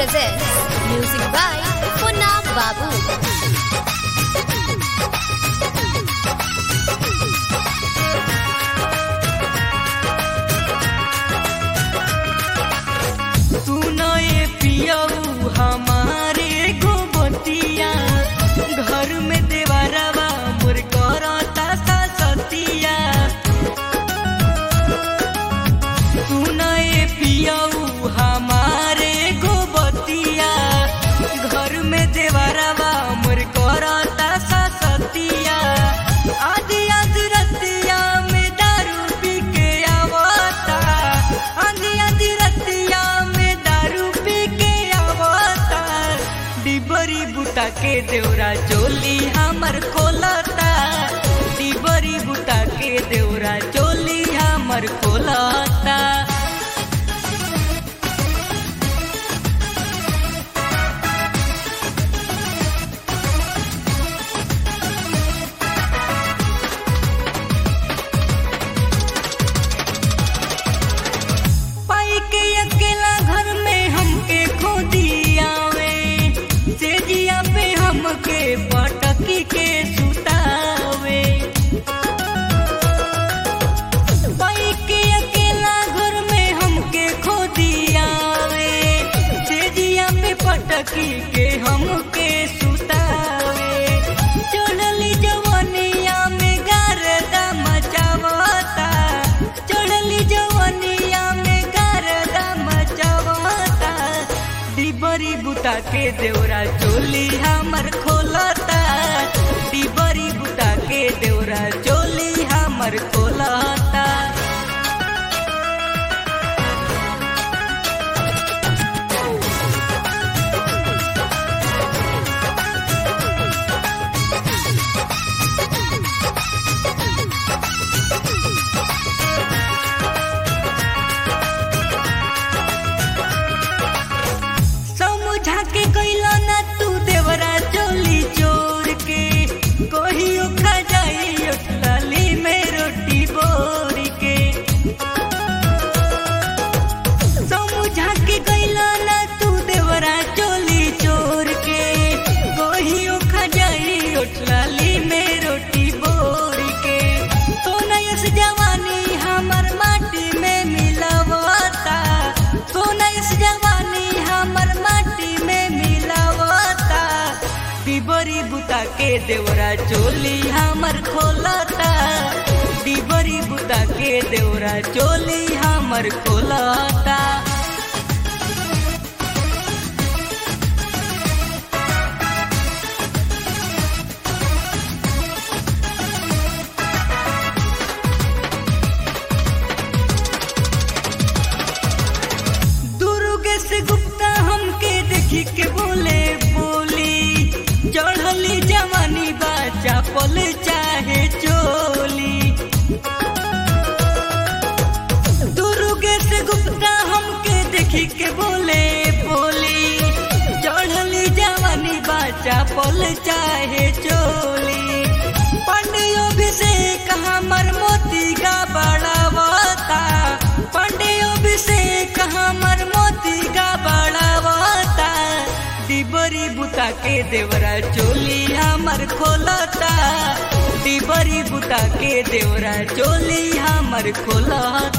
presents music by Punna Babu. सुनो ये पियऊ हमारे गोबतिया घर में देवरवा मोर करता सतिया सुनो ये पियऊ हमारे गोबतिया घर में देवरवा मोर करता सतिया आदि आदि रतिया में दारू पी के आवता आदि आदि रतिया में दारू पी के आवता डिबरी बुटा के देवरा चोली हमर खोलता डिबरी बुटा के देवरा चोली हमर खोलता पाई के अकेला घर में हमके खो दियावे सेजिया पे हमके पटकी के सुतावे पाई के अकेला घर में हमके खो दियावे सेजिया पे पटकी के हमके सुतावे चढ़ली जवनिया में गारदा मचावता चढ़ली जवनिया में गारदा मचावता डिबरी बुता के देवरा चोली हमर खोलता डिबरी बुता के देवरा चोली हमर खोलता समझा के कैला ना तू देवरा चोली चोर के कहियो खा जाई लाली में रोटी बोर के समझा के कैला ना तू देवरा चोली चोर के कहियो खा जाई लाली में रोटी बोर के सोनयस जवानी हमर माटी में मिलावता सोनयस जवानी हमर माटी में मिलावता डिबरी बुता के देवरा चोली हमर खोलता डिबरी बुता के देवरा चोली हमर खोलता दुर्गेश गुप्ता हमके देखी के बोले बोली चढ़ली जवानी बाचा पल चाहे चोली दुर्गेश गुप्ता हमके देखी के बोले बोली चढ़ली जवानी बाचा पल चाहे चोली पंडियो अभिषेक हमर मोती का बड़ावता पंडियो अभिषेक हमर मोती का बड़ावता डिबरी बुता के देवरा चोली हमर खोलता डिबरी बुता के देवरा चोली हमर खोलता